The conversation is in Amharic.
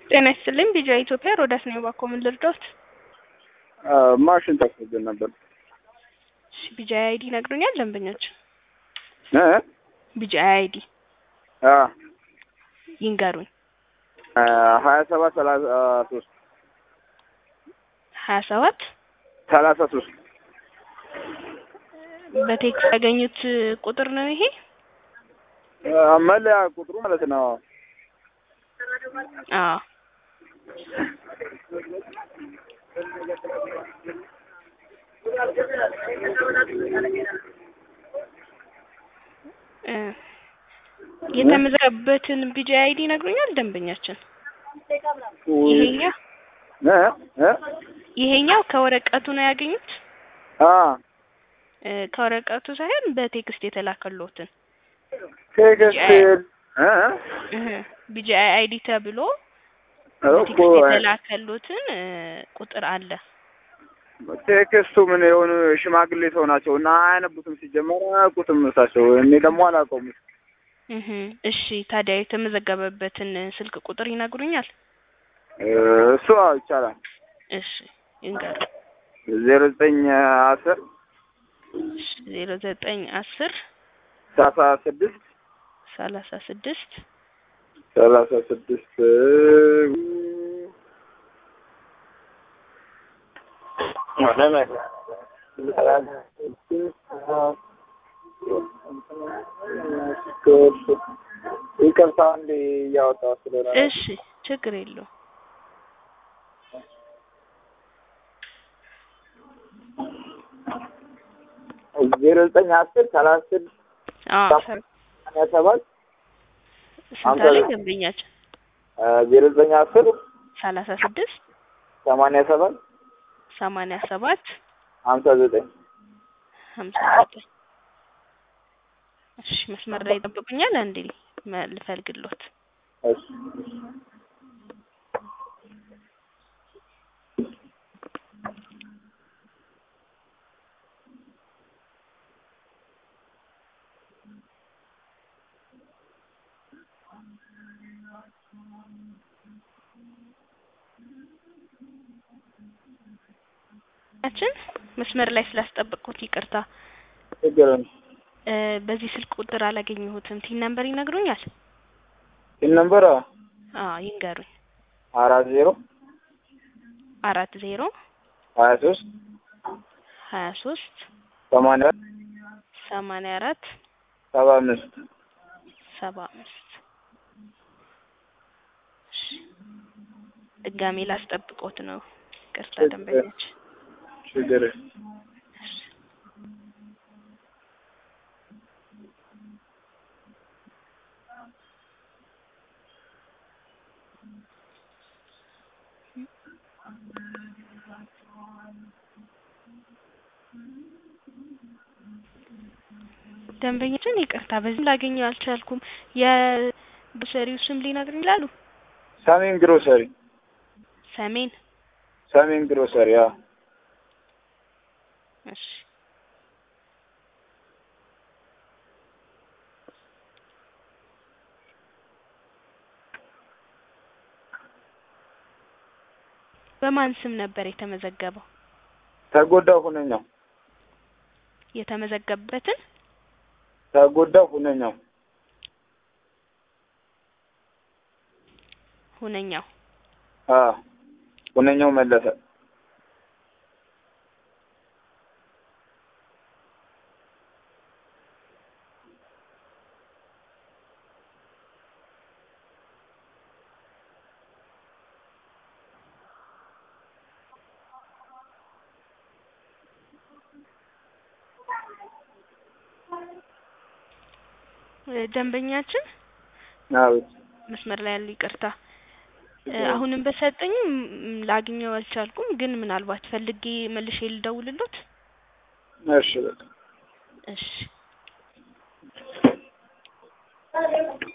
ጤና ይስጥልኝ ቢጃ ኢትዮጵያ ሮዳስ ነኝ። እባክዎ ምን ልርዳዎት? ማሽን ተክቶብን ነበር። እሺ ቢጃ አይዲ ይነግሩኛል ደንበኞች? እ ቢጃ አይዲ አ ይንገሩኝ። ሀያ ሰባት ሰላሳ ሶስት ሀያ ሰባት ሰላሳ ሶስት በቴክስት ያገኙት ቁጥር ነው ይሄ? መለያ ቁጥሩ ማለት ነው። አዎ እ የተመዘገበበትን ቢጃ አይዲ ይነግሩኛል ደንበኛችን? ይሄኛው እ እ ይሄኛው ከወረቀቱ ነው ያገኙት? አ እ ከወረቀቱ ሳይሆን በቴክስት የተላከሎትን ቴክስት እ እህ ቢጃ አይዲ ተብሎ እኮ በቴክስት የተላከሎትን እ ቁጥር አለ። ቴክስቱ ምን የሆኑ ሽማግሌ ሰው ናቸው እና አያነቡትም። ሲጀመር አያውቁትም እሳቸው። እኔ ደግሞ አላውቀውም። እህ እሺ ታዲያ የተመዘገበበትን ስልክ ቁጥር ይነግሩኛል? እ እሱ አዎ ይቻላል። እሺ ይንገሩ። ዜሮ ዘጠኝ አስር እሺ ዜሮ ዘጠኝ አስር ሰላሳ ስድስት ሰላሳ ስድስት ሰላሳ ስድስት ይቅርታ እንዴ እያወጣሁ ስለሆነ ነው። እሺ ችግር የለውም። ዜሮ ዘጠኝ አስር ሰላሳ ስድስት አዎ ሰማንያ ሰባት ስንት አለኝ ደንበኛችን? ዜሮ ዘጠኝ አስር ሰላሳ ስድስት ሰማንያ ሰባት ሰማንያ ሰባት ሀምሳ ዘጠኝ ሀምሳ ዘጠኝ እሺ መስመር ላይ ይጠብቁኛል። አንዴ መ- ልፈልግሎት። እሺ ያችን መስመር ላይ ስላስጠበቅኩት ይቅርታ። ችግር የለም። እ በዚህ ስልክ ቁጥር አላገኘሁትም። ቲን ነምበር ይነግሩኛል? ይህ ነምበር አዎ ይንገሩኝ። አራት ዜሮ አራት ዜሮ ሀያ ሶስት ሀያ ሶስት ሰማንያ ሰማንያ አራት ሰባ አምስት ሰባ አምስት እሺ ድጋሜ ላስጠብቆት ነው። ይቅርታ ደንበኞች። ችግር የለም። ደንበኞችን ይቅርታ በዚህ ላገኘው አልቻልኩም። የግሮሰሪው ስም ሊነግሩኝ ይላሉ? ሰሜን ግሮሰሪ ሰሜን ሰሜን ግሮሰሪ አዎ እሺ በማን ስም ነበር የተመዘገበው? ተጎዳው ሁነኛው የተመዘገበበትን ተጎዳው ሁነኛው ሁነኛው አ ሁነኛው መለሰ እ ደንበኛችን አቤት መስመር ላይ ያሉ ይቅርታ እ አሁንም በሰጠኝም ም- ላግኘው አልቻልኩም። ግን ምናልባት ፈልጌ መልሼ ልደውልሎት። እሺ በቃ እሺ